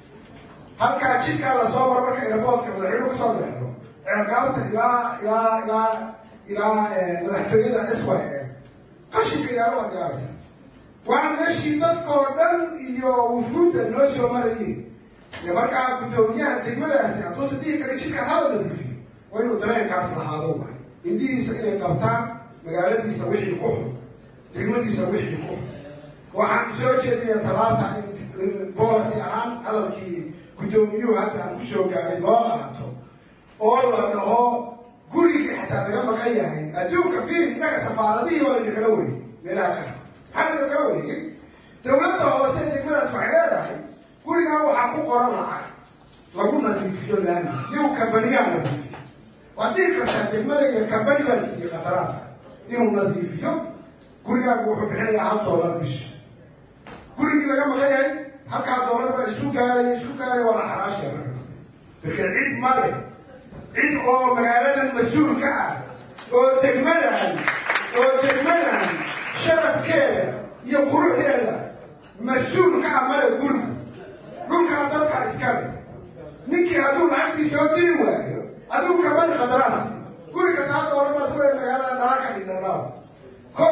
halkaa jidkaa lasoo maro marka airboortka madaxweyne kusoo dhexdo ceergaabta ilaa ilaa ilaa ilaa madaxtooyada s y a qashinka yaalo waad yaabaysa waa meeshii dadkoo dhan iyo wufuudda noo soo marayeen iyo markaa guddoomiyaha degmadaasi hadduusa dhihi kara jidka hala nadiifiyo waa inuu dareenkaas lahaado waay indhihiisa inay qabtaan magaaladiisa wixii ku xun degmadiisa wixii ku xun waxaan soo jeedinaya talaabta in boolasi ahaan hadalkii guddoomiyuhu hadda aan kusoo gaaray loo qaato oo la dhaho gurigii xataa laga maqan yahay adduunka fiiri innaga safaaradihii waa laydin kala wareegay meelaha kale maxaa laydin kala wareegay dawladda hoose degmadaas waxay leedahay gurigaa waxaa ku qoran lacag lagu nadiifiyo laami iyagu kambaniyaa nadiifiyo waad dhihi kartaa degmadayda kambani baa siiyey khataraasa inuu nadiifiyo gurigaagu wuxuu bixinayaa hal doolar bisha gurigii laga maqan yahay halkaa doolar baa isu gaaraya isu gaaraya waa la xaraashaya markaas marka cid male cid oo magaaladan mas-uul ka ah oo degmadan oo degmadan sharafkeeda iyo quruxdeeda mas-uul ka ah male gurigu dhulkaa dadka iskale ninkii hadduu lacagtii soo diri waayo adigu kamani khataraas guriga taa doolar baad kulee magaalada dhala ka dhidhanaa ko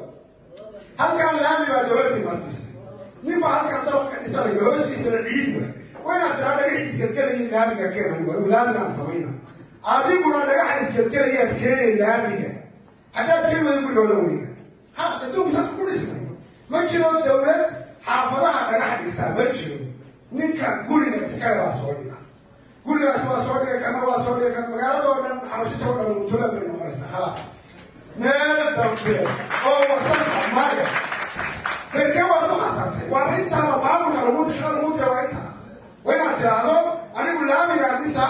halkaa laami baa dawladii masisay nin baa halkaa dabaq ka dhisanayo hoostiisana ciid waay waa inaad tiraa dhagax isgelgelayin laamiga keenay waa laamigaan samayna adiguna dhagaxa isgelgelayaad keenay laamiga haddaad keen wada gurigooda weyga ha adduunku saas ku dhisnay ma jiro dawlad xaafadaha dhagax dhigtaa ma jiro ninka guriga iskale baa soo dhiga gurigaas waa soo dhigay kana waa soo dhigay kana magaalada oo dhan xabashita oo dhan mutulan bay noqonaysaa khalaas meel dambe oo wasanka maya berke waad ku khasartay waa intaaba maamulka lagu disha lagu dira waa intaa waa inaad tiraahdo anigu laamigaa dhisa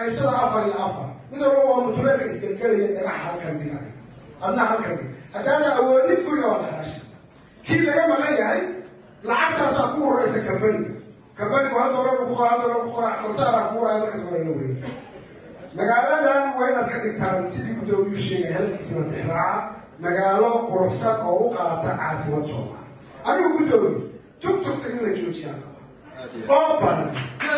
qaybsada afar iyo afar mid walba waa mutuleelka isgelgelaya dhagax halkan dhig adig adna halkan dhig haddaana awoodin guriga waa dhaxasha kii laga maqan yahay lacagtaasaa ku ururaysa kambaniga kambanigu hal doolar ku qora hal doolar ku qora kalsaaraa ku uraya markaas waa la wareega magaaladan waa inaad ka dhigtaan sidii gudoomiyuu sheegay hadalkiisina tixraaca magaalo quruxsan oo u qaata caasimad soomaali anigu gudoomi tugtugta in la joojiyaan oo badan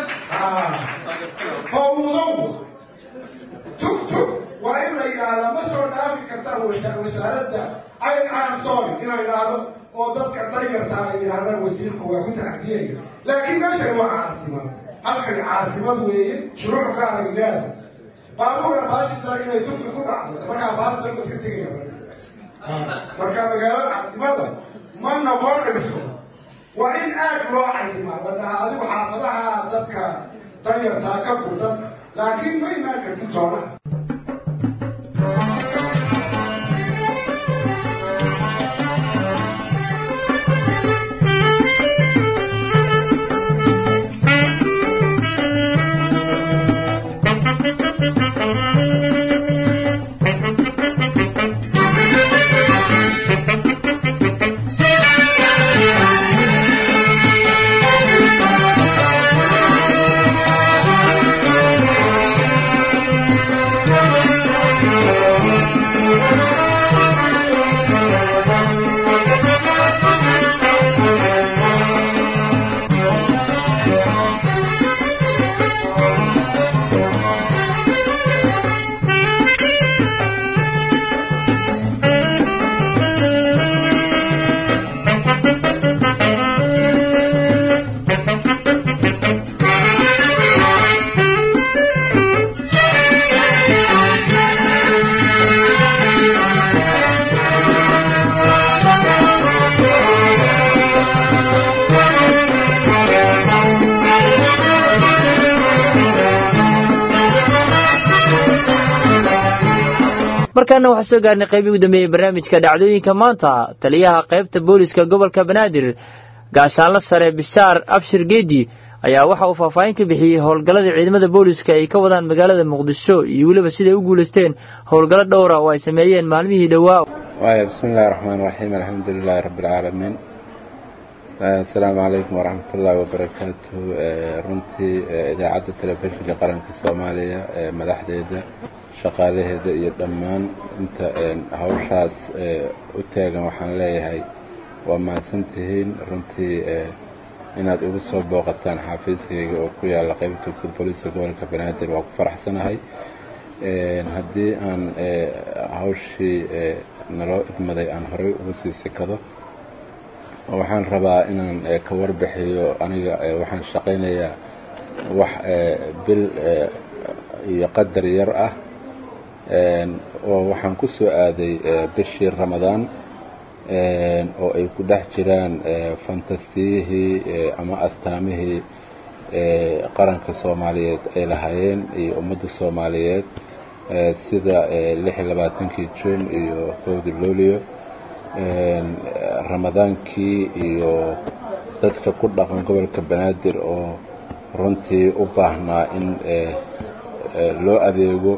fawdow tugtug waa in la yidhaahdaa ma soo dhaafi kartaan wasaaradda ay am sorry inaan idhaahdo oo dadka danyartaa ay yidhahdaan wasiirku waa ku tacdiyaya laakiin meeshan waa caasimad halkani caasimad weeye shuruuc gaara ilaada baabuura baashita inay tugtug ku dhacdo markaa baasita ma iska tegaya marka magaalada caasimada ma noqonayso waa in aad loo cayimaa la dhahaa adigu xaafadaha dadka danyartaa ka gurdan laakiin ma imaan kartid soona markaana waxaa soo gaarnay qaybii ugu dambeeyey barnaamijka dhacdooyinka maanta taliyaha qaybta booliska gobolka banaadir gaashaanlo sare bishaar abshir geedi ayaa waxa uu faahfaahin ka bixiyey howlgallada ciidamada booliska ay ka wadaan magaalada muqdisho iyo weliba siday u guulaysteen howlgallo dhowra oo ay sameeyeen maalmihii dhowaa waaya bismi illahi raxmaan raxiim alxamdu lilaahi rabbi alcaalamiin asalaamu calaykum waraxmat ullaahi wabarakaatu runtii idaacadda telefishinka qaranka soomaaliya madaxdeeda shaqaalaheeda iyo dhammaan inta hawshaas u taagan waxaan leeyahay waa mahadsantihiin runtii inaad igu soo booqataan xaafiiskayga oo ku yaalla qaybta guud booliiska gobolka banaadir waa ku faraxsanahay haddii aan hawshii naloo idmaday aan horey ugu sii sikado waxaan rabaa inaan ka warbixiyo aniga waxaan shaqaynayaa wax bil iyo qadar yar ah oo waxaan ku soo aaday bishii ramadaan oo ay ku dhex jiraan fantastiyihii ama astaamihii qaranka soomaaliyeed ay lahaayeen iyo ummadda soomaaliyeed sida lix iyo labaatankii juun iyo kowda luulio ramadaankii iyo dadka ku dhaqan gobolka banaadir oo runtii u baahnaa in loo adeego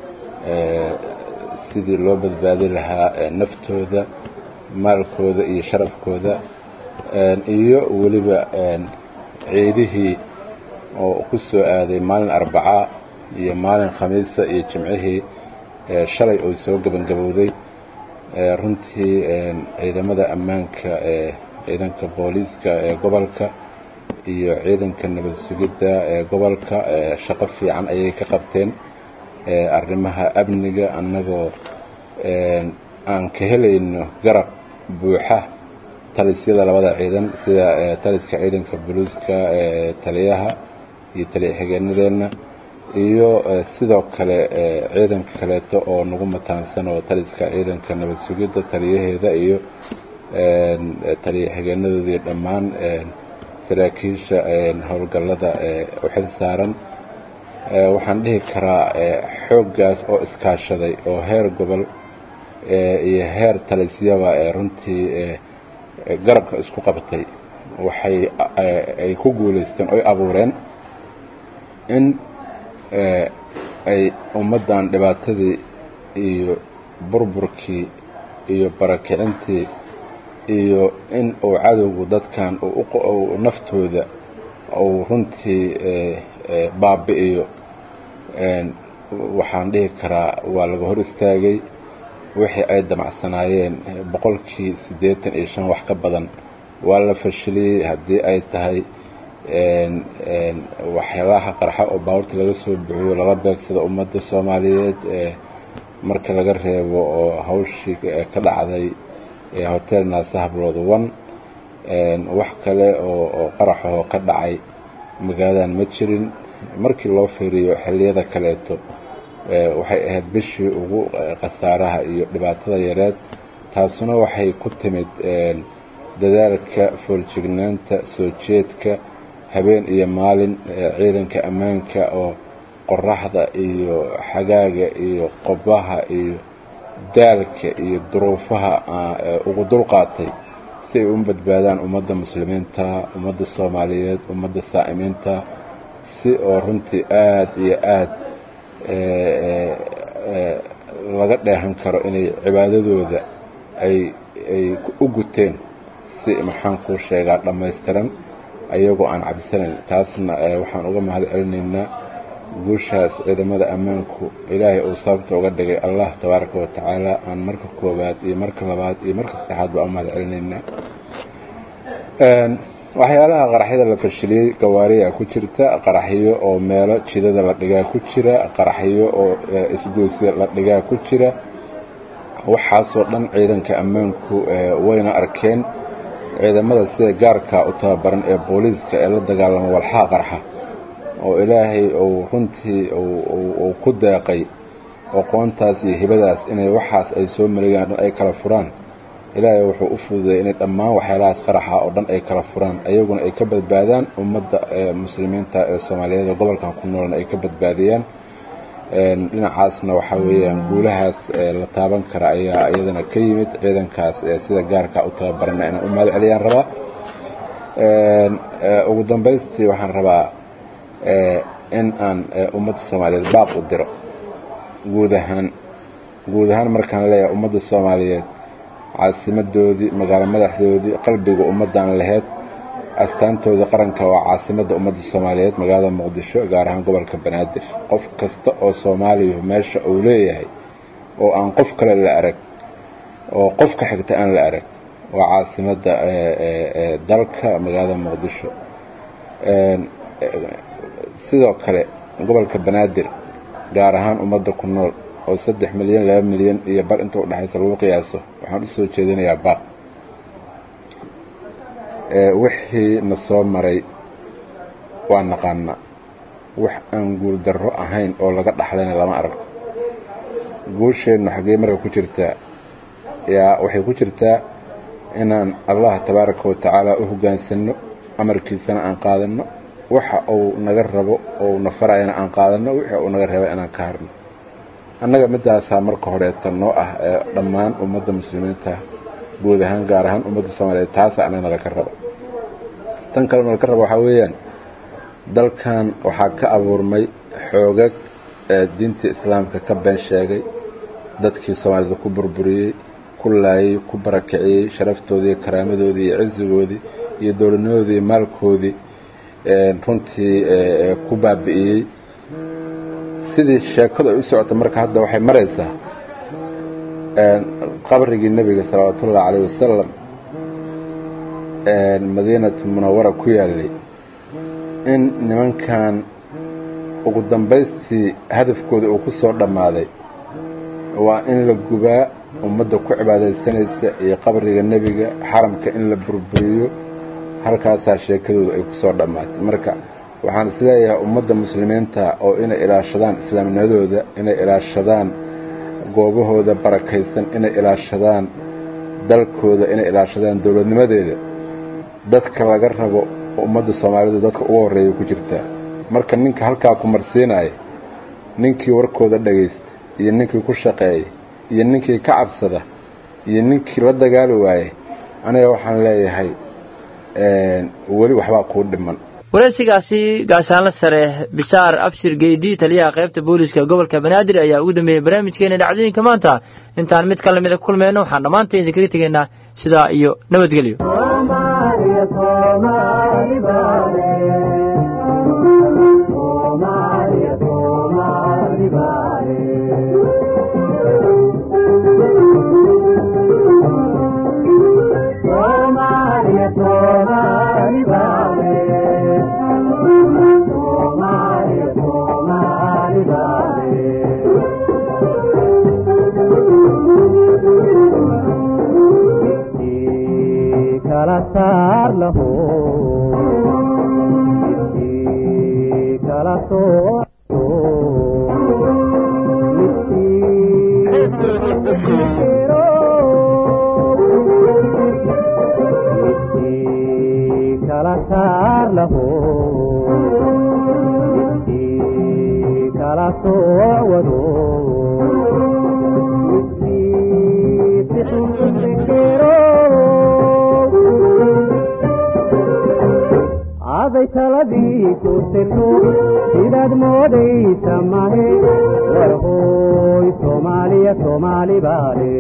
sidii loo badbaadi lahaa naftooda maalkooda iyo sharafkooda iyo weliba ciidihii oo ku soo aaday maalin arbaca iyo maalin khamiisa iyo jimcihii shalay oo soo gebangabowday runtii ciidamada ammaanka ee ciidanka booliiska ee gobolka iyo ciidanka nabad sugidda ee gobolka shaqo fiican ayay ka qabteen arrimaha amniga annagoo aan ka helayno garab buuxa talisyada labada ciidan sida taliska ciidanka buluuska taliyaha iyo taliya xigeenadeenna iyo sidoo kale ciidanka kaleeto oo nagu mataansan oo taliska ciidanka nabad sugidda taliyaheeda iyo taliya xigeenadooda iyo dhammaan saraakiisha howlgallada u xil saaran waxaan dhihi karaa xooggaas oo iskaashaday oo heer gobol iyo heer talisyaba runtii garabka isku qabtay waxay ay ku guulaysteen oy abuureen in ay ummaddan dhibaatadii iyo burburkii iyo barakicintii iyo in uu cadowgu dadkan uu naftooda uu runtii baabi'iyo waxaan dhihi karaa waa laga hor istaagay wixii ay damacsanaayeen boqolkii siddeetan iyo shan wax ka badan waa la fashiliyey haddii ay tahay waxyaalaha qarxa oo baabuurta laga soo bixiyo lala beegsado ummadda soomaaliyeed marka laga reebo oo hawshii ka dhacday hotel naasahablood one wax kale oo qaraxahoo ka dhacay magaaladan ma jirin markii loo fiiriyo xilliyada kaleeto waxay ahayd bishii ugu khasaaraha iyo dhibaatada yareed taasuna waxay ku timid dadaalka foorjignaanta soo jeedka habeen iyo maalin ciidanka ammaanka oo qoraxda iyo xagaaga iyo qobaha iyo daalka iyo duruufaha ugu dulqaatay si ay u badbaadaan ummadda muslimiinta ummadda soomaaliyeed ummadda saa'imiinta si oo runtii aada iyo aada laga dheehan karo inay cibaadadooda ay ay u guteen si maxaan kuu sheegaa dhammaystiran ayagoo aan cabsanayn taasna waxaan uga mahad celinaynaa guushaas ciidamada ammaanku ilaahay uu sababta uga dhigay allah tabaaraka wa tacaala aan marka koowaad iyo marka labaad iyo marka saddexaad baa u mahad celinaynaa waxyaalaha qaraxyada la fashiliyey gawaariyaa ku jirta qaraxyo oo meelo jidada la dhigaa ku jira qaraxyo oo isgoysya la dhigaa ku jira waxaasoo dhan ciidanka ammaanku wayna arkeen ciidamada sida gaarka u tababaran ee booliiska ee la dagaalama walxaha qarxa oo ilaahay uu runtii uu ku deeqay aqoontaas iyo hibadaas inay waxaas ay soo malegaan dhan ay kala furaan ilaahay wuxuu u fududay inay dhammaan waxyaalahaas qaraxa oo dhan ay kala furaan ayaguna ay ka badbaadaan ummadda muslimiinta ee soomaaliyeed ee gobolkan ku noolna ay ka badbaadiyaan dhinacaasna waxaa weeyaan guulahaas la taaban kara ayaa iyadana ka yimid ciidankaas sida gaarka u tababarana inaan u mahad celiyaan rabaa ugu dambaystii waxaan rabaa in aan ummadda soomaaliyeed baaq u diro guud ahaan guud ahaan markaan leeyahay ummadda soomaaliyeed caasimadoodii magaalo madaxdoodii qalbiga ummaddan laheyd astaantoodii qaranka waa caasimadda ummadda soomaaliyeed magaalada muqdisho gaar ahaan gobolka banaadir qof kasta oo soomaaliya meesha uu leeyahay oo aan qof kale la arag oo qof ka xigta aan la arag waa caasimadda dalka magaalada muqdisho sidoo kale gobolka banaadir gaar ahaan ummadda ku nool oo saddex milyan laba milyan iyo bar inta udhexaysa lagu qiyaaso waxaan usoo jeedinayaa baaq wixii na soo maray waa naqaana wax aan guuldarro ahayn oo laga dhaxlayna lama arag guusheennu xaggee marka ku jirtaa yaa waxay ku jirtaa inaan allah tabaaraka wa tacaala u hoggaansanno amarkiisana aan qaadanno waxa uu naga rabo ou na farayana aan qaadanno wixii uu naga raba inaan ka harno annaga midaasaa marka horeeta noo ah ee dhammaan ummadda muslimiinta guud ahaan gaar ahaan ummadda soomaaliyeed taasa anagna laka raba tan kalena laka raba waxaa weeyaan dalkan waxaa ka abuurmay xoogag ee diintii islaamka ka been sheegay dadkii soomaalida ku burburiyey ku laayay ku barakiciyey sharaftoodii karaamadoodii iyo cisigoodii iyo dowladnimadoodii iyo maalkoodii runtii ku baabi'iyey sidii sheekadu ay u socota marka hadda waxay maraysaa qabrigii nebiga salawaatuullahi calayh wasalam madiinatu munawara ku yaalay in nimankan ugu dambaystii hadafkooda uu ku soo dhammaaday waa in la gubaa ummadda ku cibaadaysanaysa iyo qabriga nebiga xaramka in la burburiyo halkaasaa sheekadooda ay ku soo dhammaatay marka waxaan isleeyahay ummadda muslimiinta oo inay ilaashadaan islaamnimadooda inay ilaashadaan goobahooda barakaysan inay ilaashadaan dalkooda inay ilaashadaan dowladnimadeeda dadka laga rabo ummadda soomaalidu dadka ugu horreeya ku jirtaa marka ninka halkaa ku marsiinaya ninkii warkooda dhagaysta iyo ninkii ku shaqeeya iyo ninkii ka cabsada iyo ninkii la dagaali waayey aniga waxaan leeyahay weli waxbaa kuu dhiman wareysigaasi gaashaanla sare bishaar abshir geydi taliyaha qaybta booliska gobolka banaadir ayaa ugu dambeeyey barnaamijkeena dhacdooyinka maanta intaan mid kale mida kulmayno waxaan dhammaanteen idinkaga tegaynaa sidaa iyo nabadgelyo kala saar laho midkii kala sooco midkii kala saar laho midkii kala soowado midkii si xun u fikiro aday taladii ku sirto sidaad moodaysa mahe war hooy soomaaliya soomaali baale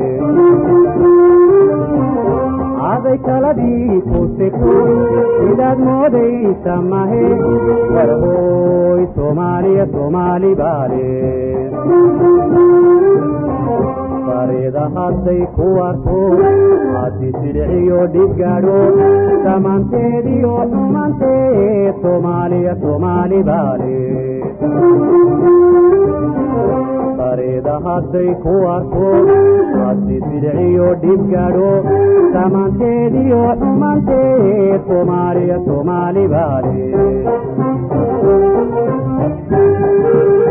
aday taladii ku sirto sidaad moodaysa mahe war hooy soomaaliya soomaali baale farida hadday ku arko hadi sidciyo dhibgaadho dhammaanteediyo xumaanteed soomaaliya soomaali baale farida hadday ku arko hadi sidciyo dhibgaadho dhammaanteediyo xumaanteed soomaaliya soomaali baale